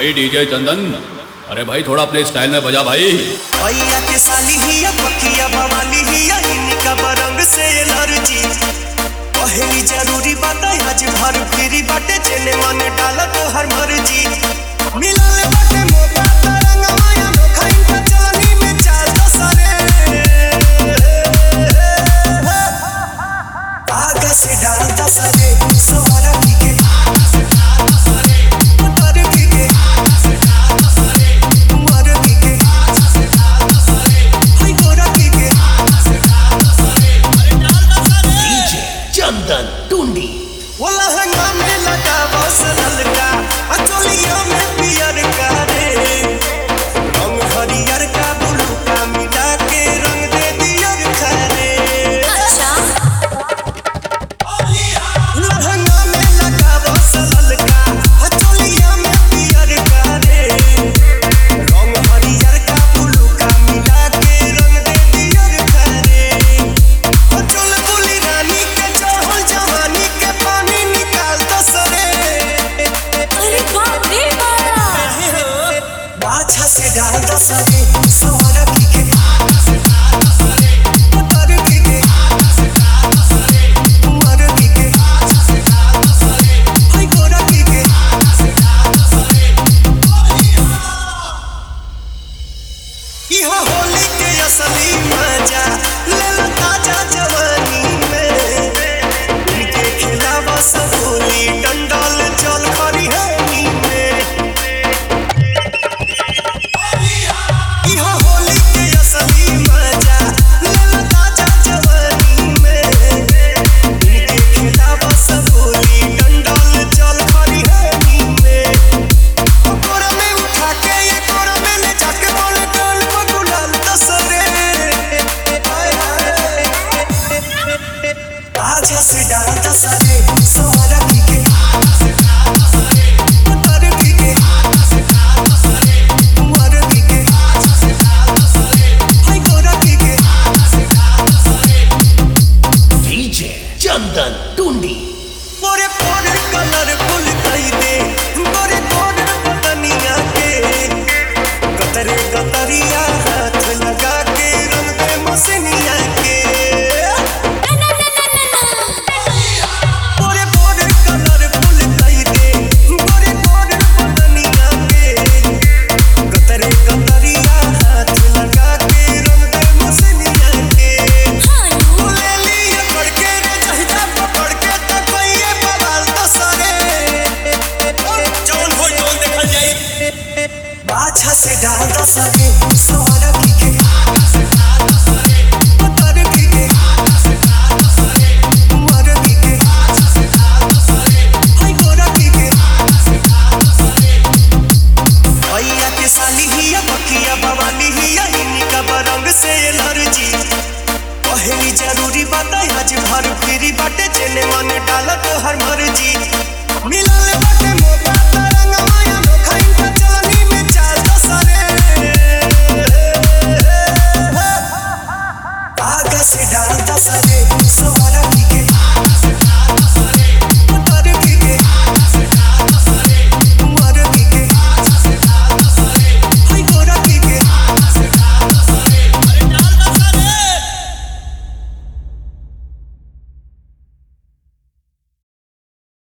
भाई डीजे चंदन अरे भाई थोड़ा अपने स्टाइल में बजा भाई भैया के साली हिया पकिया बवाली हिया इनका बरंग से एलर्जी पहली जरूरी बात है आज भर फ्री बाटे जेने मन डाला तो हर मर्जी मिलल बाटे मौका तरंग माया नोखा इनका चलनी में चाल तो सरे आगा से डाल तो सरे सवारा की के उतर की के मर की के हाय गोरा की के चंदन टुंडी वो लहंगा में लगा बस ललका अचोलिया में पियर का रे रंग हरियर का ब्लू का मिला के रंग दे दियर खरे लहंगा में लगा बस ललका अचोलिया में पियर का रे रंग हरियर का ब्लू का मिला के रंग दे दियर खरे चुल बुली रानी के चढ़ल जवानी के पानी निकाल तो सरे अरे बाप रे बाप बाछा से डाल दो सरे सवार की के उतर की के मर की के हाय गोरा की के इहो होली के असली मजा ले लो ताजा जवानी में इनके खिलावा सब होली डंडल चल खरी है में इहो होली के असली मजा ले लो ताजा जवानी में इनके खिलावा सब होली डंडल चल खरी है में कोरा में उठा के ये कोरा में ले जाके बोले डाल को गुलाल दसरे आजा से डाल दसरे सवारा की के उतर की के मर की के हाय गोरा की के डीजे चंदन टुंडी पोरे पोरे कलरफुल कई दे गोरे गोरे बदनिया के गतरे गतरिया हाथ लगा के रंग दे मसनिया के ना ना ना ना ना पोरे पोरे कलरफुल कई दे गोरे गोरे बदनिया के गतरे गतरिया हाथ लगा के रंग दे मसनिया के हानू ले लिए पड़ के रे जहिदा पकड़ के तक ये बवाल तो सरे जौन हो जौन देखल जाई बाछा से डाल दो सरे सवार की के उतर की के मर की के हाय गोरा की के भैया के साली हिया बकिया बवाली हिया इनका बरंग से एलर्जी पहली जरूरी बात है आज भर फ्री बाटे जेने मन डाला तो हर मर्जी मिलल बाटे